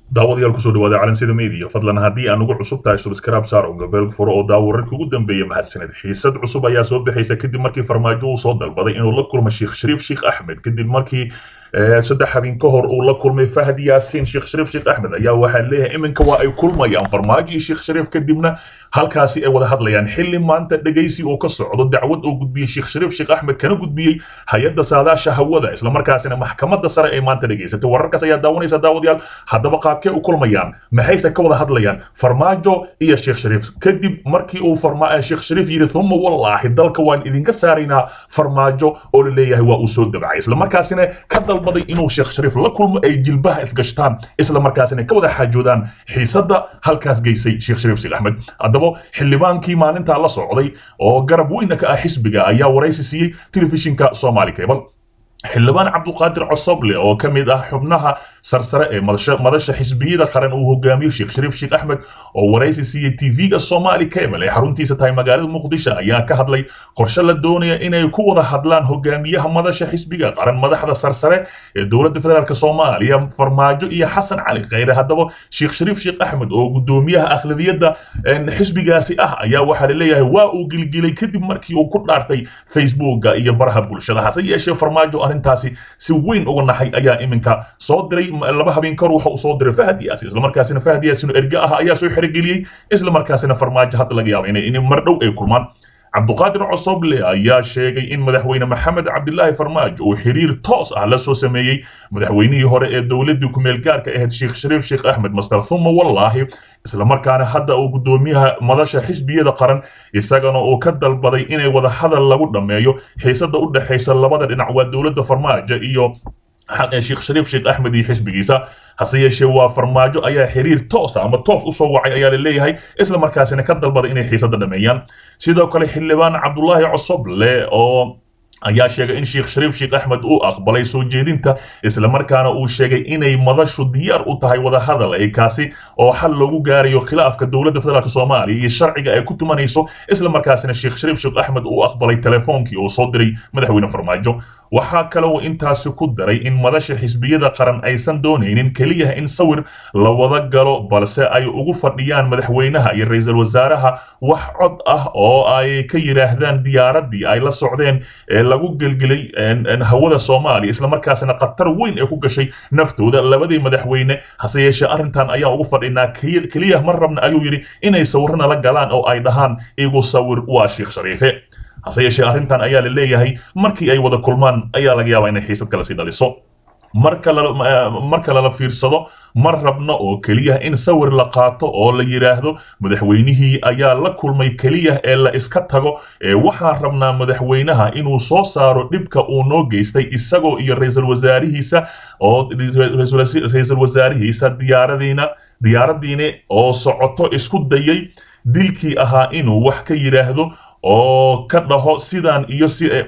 daawadayaal kusoo dhawaada calansida media fadlan haddii aan ugu cusub tahay subscribe saar oo gabeel furo oo daawo wararkii ugu dambeeya mahadsaned xiisad cusub ayaa soo bixaysa kadib markii farmaajo uu soo dalbaday inuu la kulmo sheekh shariif sheekh axmed kadib markii saddex habeen ka hor uu la kulmay fahad yaasiin sheekh shariif sheekh axmed ayaa waxaa leeyahay iminka waa ay kulmayaan farmaajo iyo sheekh shariif kadibna halkaasi ay wada hadlayaan xilli maanta dhegaysi oo ka socdo dacwad oo gudbiyey sheekh shariif sheekh axmed kana gudbiyey hay-adda saadaasha hawada islamarkaasina maxkamadda sare ay maanta dhegaysatay wararkaas ayaa daawanaysa daawadayaal haddaba qaabkee u kulmayaan maxayse ka wada hadlayaan farmaajo iyo sheekh shariif kadib markii uu sheekh shariif yidhi uma wallaahi dalka waan idinka saaraynaa farmaajo oo la leeyahay waa uu soo dabacay islamarkaasina ka dalbaday inuu sheekh shariif la kulmo ay jilbaha isgashtaan islamarkaasina ka wada xaajoodaan xiisadda halkaas geysay sheekh shariif sheekh axmed haddaba xildhibaankii maalintaa la socday oo garab weyna ka ah xisbiga ayaa waraysi siiyey telefishinka somali cable xildhibaan cabduqaadir cosoble oo ka mid ah xubnaha sarsare ee madasha xisbiyada qaran uu hogaamiyo sheekh shariif sheekh axmed oo waraysi siiyey tv-ga somali cable ee xaruntiisa tahay magaalada muqdisho ayaa ka hadlay qorshe la doonaya inay ku wada hadlaan hogaamiyaha madasha xisbiga qaran madaxda sarsare ee dowladda federaalk soomaaliya farmaajo iyo xasan cali kheyre haddaba sheekh shariif sheekh axmed oo gudoomiyaha akhlabiyadda xisbigaasi ah ayaa waxaa laleeyahay waa uu gilgilay kadib markii uu ku dhaartay facebooka iyo baraha bulshada hase yeeshee farmaajo arrintaasi si weyn uga naxay ayaa iminka soo diray laba habeen kahor waxa uu soo diray fahad yaasin islamarkaasina fahad yaasin erge ah ayaa soo xerogeliyey islamarkaasina farmaajo hadda laga yaaba inay in mar dhow ay kulmaan cabduqaadir cosoble ayaa sheegay in madaxweyne maxamed cabdilaahi farmaajo uu xiriir toos ah la soo sameeyey madaxweynihii hore ee dowladdii kumeel gaarka ahayd sheekh shariif sheekh axmed master thuma wallaahi islamarkaana hadda uu gudoomiyaha madasha xisbiyada qaran isagana uu ka dalbaday inay wada hadal lagu dhammeeyo xiisada u dhexaysa labada dhinac waa dowladda farmaajo iyo sheekh shariif sheekh axmed iyo xisbigiisa hase yeeshee waa farmaajo ayaa xiriir toosa ama toos usoo wacay ayaa la leeyahay islamarkaasina ka dalbaday inay xiisada dhameeyaan sidoo kale xildhibaan cabdulaahi cosoble oo ayaa sheegay in sheekh shariif sheekh axmed uu aqbalay soo jeedinta islamarkaana uu sheegay inay madashu diyaar u tahay wada hadal ay kaasi oo xal loogu gaarayo khilaafka dowladda federaalk soomaaliya iyo sharciga ay ku tumanayso islamarkaasina sheekh shariif sheekh axmed uu aqbalay telefoonkii uu soo diray madaxweyne farmaajo waxaa kale uu intaasi ku daray in madasha xisbiyada qaran aysan doonaynin keliya in sawir la wada galo balse ay ugu fadhiyaan madaxweynaha iyo ra-iisul wasaaraha wax cod ah oo ay ka yidhaahdaan diyaaradii ay la socdeen ee lagu gelgelay hawada soomaaliya islamarkaasina khatar weyn ee ku gashay naftooda labadii madaxweyne hase yeeshee arrintan ayaa ugu fadhinaa keliya ma rabna ayuu yidhi inay sawirana la galaan oo ay dhahaan igu sawir waa sheekh shariife hase yeeshee arrintan ayaa la leeyahay markii ay wada kulmaan ayaa laga yaabaa inay xiisad kale sii dhaliso marka marka lala fiirsado ma rabno oo keliya in sawir la qaato oo la yidhaahdo madaxweynihii ayaa la kulmay keliya ee la iska tago ee waxaan rabnaa madaxweynaha inuu soo saaro dhibka uu noo geystay isagoo iyo ra-iisul wasaarihiisa oo ra-iisul wasaarihiisa diyaaradiina diyaaraddiini oo socoto isku dayay dilkii ahaa inuu wax ka yidhaahdo oo ka dhaho sidaan iyo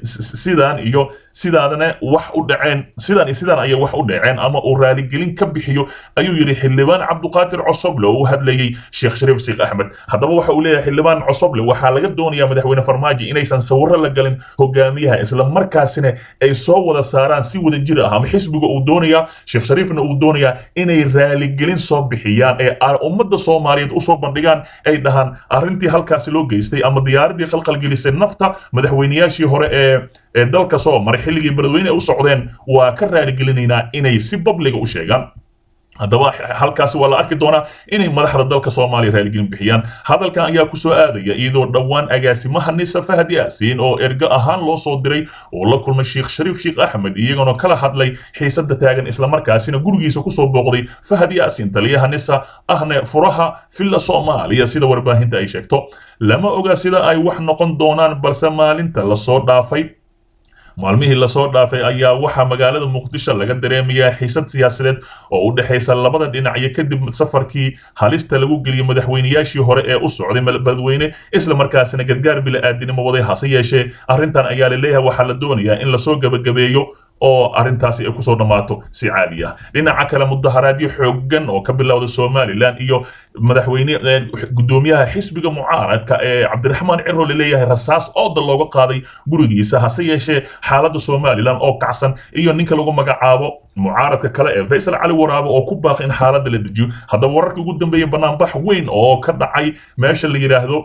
sidaan iyo sidaadana wax u dhaceen sidaan iyo sidaan ayay wax u dhaceen ama uu raaligelin ka bixiyo ayuu yidhi xildhibaan cabduqaadir cosoble oo u hadlayey sheekh shariif sheekh axmed haddaba waxa uu leeyahay xildhibaan cosoble waxaa laga doonayaa madaxweyne farmaajo inaysan sawiro la galin hogaamiyaha isla markaasina ay soo wada saaraan si wada jir ah ama xisbiga uu doonayaa sheekh shariifna uu doonayaa inay raaligelin soo bixiyaan ee ummadda soomaaliyeed usoo bandhigaan ay dhahaan arrintii halkaasi loo geystay ama diyaaradii qalqalgelisay nafta madaxweyneyaashii hore ee ee dalka soo maray xilligii beledweyne u socdeen waa ka raaligelinaynaa inay si babliga u sheegaan haddaba halkaasi waa la arki doonaa inay madaxda dalka soomaaliya raaligelin bixiyaan hadalkan ayaa kusoo aadaya iyadoo dhowaan agaasimaha nisa fahad yaasiin oo ergo ahaan loo soo diray oo la kulmay sheekh shariif sheekh axmed iyagoona kala hadlay xiisada taagan islamarkaasina gurigiisa kusoo booqday fahad yaasiin taliyaha nisa ahne furaha villa soomaaliya sida warbaahinta ay sheegto lama oga sida ay wax noqon doonaan balse maalinta lasoo dhaafay maalmihii lasoo dhaafay ayaa waxaa magaalada muqdisho laga dareemayaa xiisad siyaasadeed oo u dhexaysa labada dhinac iyo kadib safarkii halista lagu geliyey madaxweyneyaashii hore ee u socday beledweyne islamarkaasina gargaar bila-aadinimo waday hase yeeshee arrintan ayaa la leeyahay waxaa la doonayaa in lasoo gebagabeeyo oo arrintaasi ay kusoo dhammaato si caadi ah dhinaca kale mudaharaadyo xooggan oo ka bilowda somalilan iyo madaxweyne guddoomiyaha xisbiga mucaaradka ee cabdiraxmaan ciro laleeyahay rasaas ooda looga qaaday gurigiisa hase yeeshee xaaladda somalilan oo kacsan iyo ninka lagu magacaabo mucaaradka kale ee faysal cali waraabo oo ku baaqay in xaaladda la dejiyo haddaba wararkii ugu dambeeyey banaanbax weyn oo ka dhacay meesha la yidhaahdo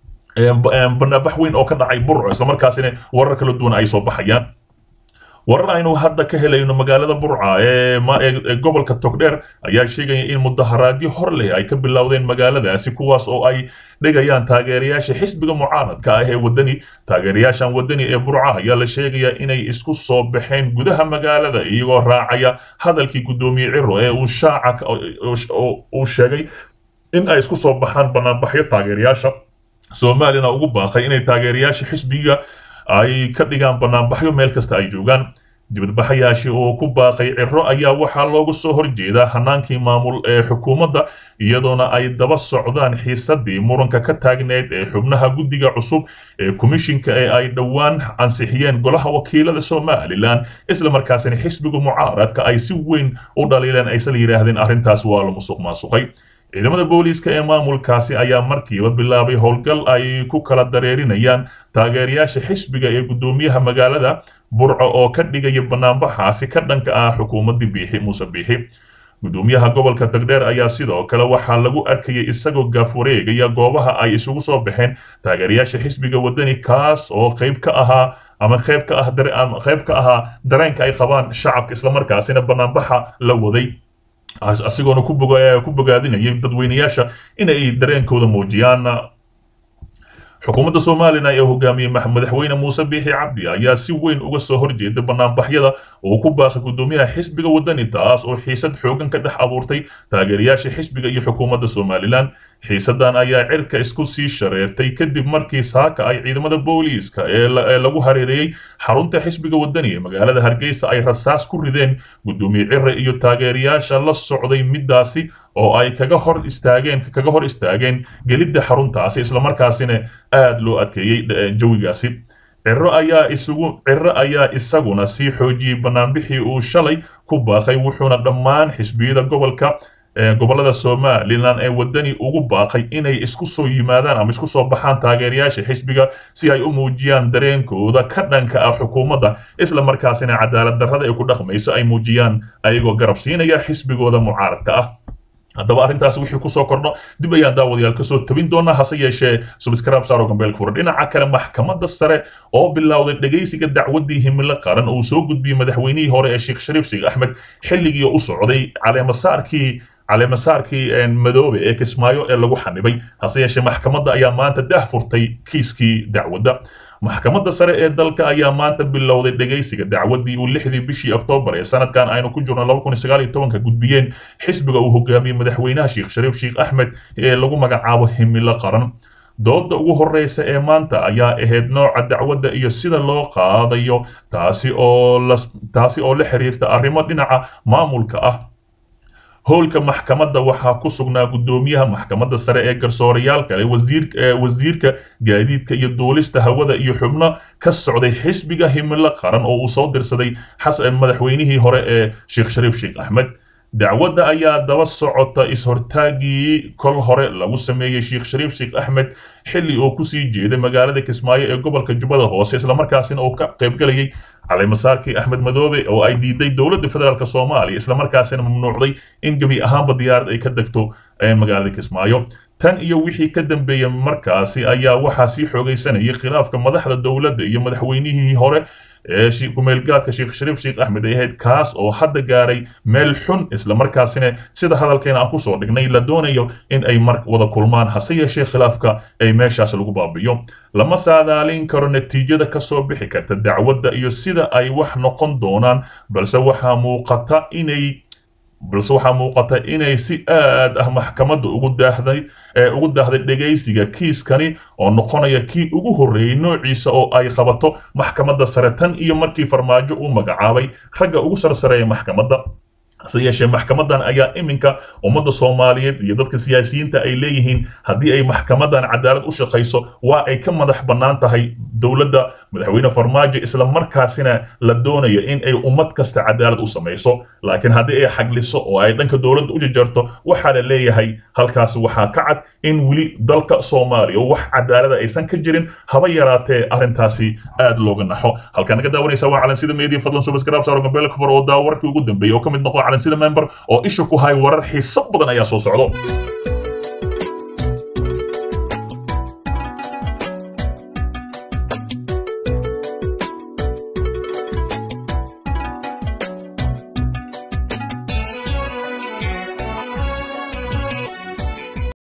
banaanbax weyn oo ka dhacay burco islamarkaasina warar kala duwan ay soo baxayaan warar aynu hadda ka helayno magaalada burca ee gobolka togdheer ayaa sheegaya in mudaharaadyo hor leh ay ka bilowdeen magaaladaasi kuwaas oo ay dhigayaan taageerayaasha xisbiga mucaaradka ah ee wadani taageerayaashan wadani ee burca ayaa la sheegaya inay isku soo baxeen gudaha magaalada iyagoo raacaya hadalkii guddoomiye ciro ee uu shaaca uu sheegay in ay isku soo baxaan banaanbaxyo taageerayaasha soomaalina ugu baaqay inay taageerayaasha xisbiga ay ka dhigaan banaanbaxyo meel kasta ay joogaan dibadbaxayaashii oo ku baaqay ciro ayaa waxaa loogu soo horjeedaa hanaankii maamul ee xukuumadda iyadoona ay daba socdaan xiisadii muranka ka taagneyd ee xubnaha guddiga cusub ee komishinka ee ay dhowaan ansixiyeen golaha wakiilada somalilan islamarkaasina xisbiga mucaaradka ay si weyn u dhaliileen aysan yidhaahdeen arrintaas waa la musuq maasuqay ciidamada booliiska ee maamulkaasi ayaa markiiba bilaabay howlgal ay ku kala dareerinayaan taageerayaasha xisbiga ee guddoomiyaha magaalada burco oo ka dhigaya banaanbaxaasi ka dhanka ah xukuumaddii biixi muuse biixi guddoomiyaha gobolka tagdheer ayaa sidoo kale waxaa lagu arkayay isagoo gaaf wareegaya goobaha ay isugu soo baxeen taageerayaasha xisbiga wadani kaas oo qayb ka ahaa ama qayb ka ah qayb ka ahaa dareenka ay qabaan shacabka islamarkaasina banaanbaxa la waday asigoona ku bogaadinayay dadweynayaasha inay dareenkooda muujiyaan xukuumadda somalilan ee hogaamiyey madaxweyne muuse biixi cabdi ayaa si weyn uga soo horjeeda banaanbaxyada oo ku baaqay guddoomiyaha xisbiga wadani taas oo xiisad xoogan ka dhex abuurtay taageerayaasha xisbiga iyo xukuumadda somalilan xiisadan ayaa cirka isku sii shareertay kadib markii saaka ay ciidamada booliiska ee lagu hareereeyey xarunta xisbiga wadani ee magaalada hargeysa ay rasaas ku rideen guddoomiye cire iyo taageerayaasha la socday midaasi oo ay kaga hor istaageen kaga hor istaageen gelidda xaruntaasi islamarkaasina aada loo adkeeyey jawigaasi ciro ayaa isugu ciro ayaa isaguna sii xoojiyey banaanbixii uu shalay ku baaqay wuxuuna dhammaan xisbiyada gobolka gobolada somalilan ee wadani ugu baaqay inay isku soo yimaadaan ama isku soo baxaan taageerayaasha xisbiga si ay u muujiyaan dareenkooda ka dhanka ah xukuumadda isla markaasina cadaalad darrada ay ku dhaqmayso ay muujiyaan ayagoo garab siinaya xisbigooda mucaaradka ah haddaba arrintaas wixii kusoo kordho dib ayaan daawadayaal kasoo tabin doonaa hase yeeshee subscribe saaro gambeelka fura dhinaca kale maxkamadda sare oo bilowday dhegaysiga dacwaddii himilo qaran uu soo gudbiyey madaxweynihii hore ee sheekh shariif sheekh axmed xilligii u socday caleemasaarkii caleemasaarkii madoobe ee kismaayo ee lagu xanibay hase yeeshee maxkamadda ayaa maanta dah furtay kiiskii dacwadda maxkamadda sare ee dalka ayaa maanta bilowday dhegaysiga dacwaddii uu lixdii bishii oktoobar ee sanadkan aynu ku jirno laba kun iyo sagaal iyo tobanka gudbiyeen xisbiga uu hogaamiyey madaxweynaha sheekh shariif sheekh axmed ee lagu magacaabo himilo qaran dooda ugu horreysa ee maanta ayaa ahayd nooca dacwadda iyo sida loo qaadayo taasi oo la taasi oo la xiriirta arrimo dhinaca maamulka ah howlka maxkamadda waxaa ku sugnaa guddoomiyaha maxkamadda sare ee garsoorayaal kale wasiirka gaadiidka iyo duulista hawada iyo xubno ka socday xisbiga himilo qaran oo uu soo dirsaday madaxweynihii hore ee sheekh shariif sheekh axmed dacwadda ayaa daba socota is-hortaagii kol hore lagu sameeyey sheekh shariif sheekh axmed xilli uu kusii jeeday magaalada kismaayo ee gobolka jubbada hoose islamarkaasina uu ka qaybgalayay caleemasaarkii axmed madoobe oo ay diiday dowladda federaalk soomaaliya islamarkaasina mamnuucday in gebi ahaanba diyaarad ay ka degto magaalada kismaayo tan iyo wixii ka dambeeyey markaasi ayaa waxaa sii xoogaysanayay khilaafka madaxda dowladda iyo madaxweynihii hore ee kumeelgaadka sheekh shariif sheekh axmed ay ahayd kaas oo hadda gaaray meel xun islamarkaasina sida hadalkeena aan kusoo dhignay la doonayo in ay mar wada kulmaan hase yeeshee khilaafka ay meeshaas lagu baabiyo lama saadaalin karo natiijada kasoo bixi karta dacwadda iyo sida ay wax noqon doonaan balse waxaa muuqata inay balse waxaa muuqata inay si aad ah maxkamadda ugu daahday ee ugu daahday dhegaysiga kiiskani oo noqonaya kii ugu horreeyey noociisa oo ay qabato maxkamadda sare tan iyo markii farmaajo uu magacaabay ragga ugu sarsareeya maxkamadda hase yeeshee maxkamadan ayaa iminka ummadda soomaaliyeed iyo dadka siyaasiyiinta ay leeyihiin haddii ay maxkamadan cadaalad u shaqayso waa ay ka madax bannaan tahay dowladda madaxweyne farmaajo isla markaasina la doonayo in ay ummad kasta cadaalad u samayso laakiin haddii ay xagliso oo ay dhanka dowladda u jajarto waxaa la leeyahay halkaasi waxaa ka cad in weli dalka soomaaliya wax cadaalada aysan ka jirin haba yaraatee arrintaasi aad looga naxo halkaan naga daawanaysa waa calansida media fadlan subscribe saaro gambeel kafar oo daawo warkii ugu dambeeyay oo ka mid noqo calansida member oo isha ku hay warar xiiso badan ayaa soo socdo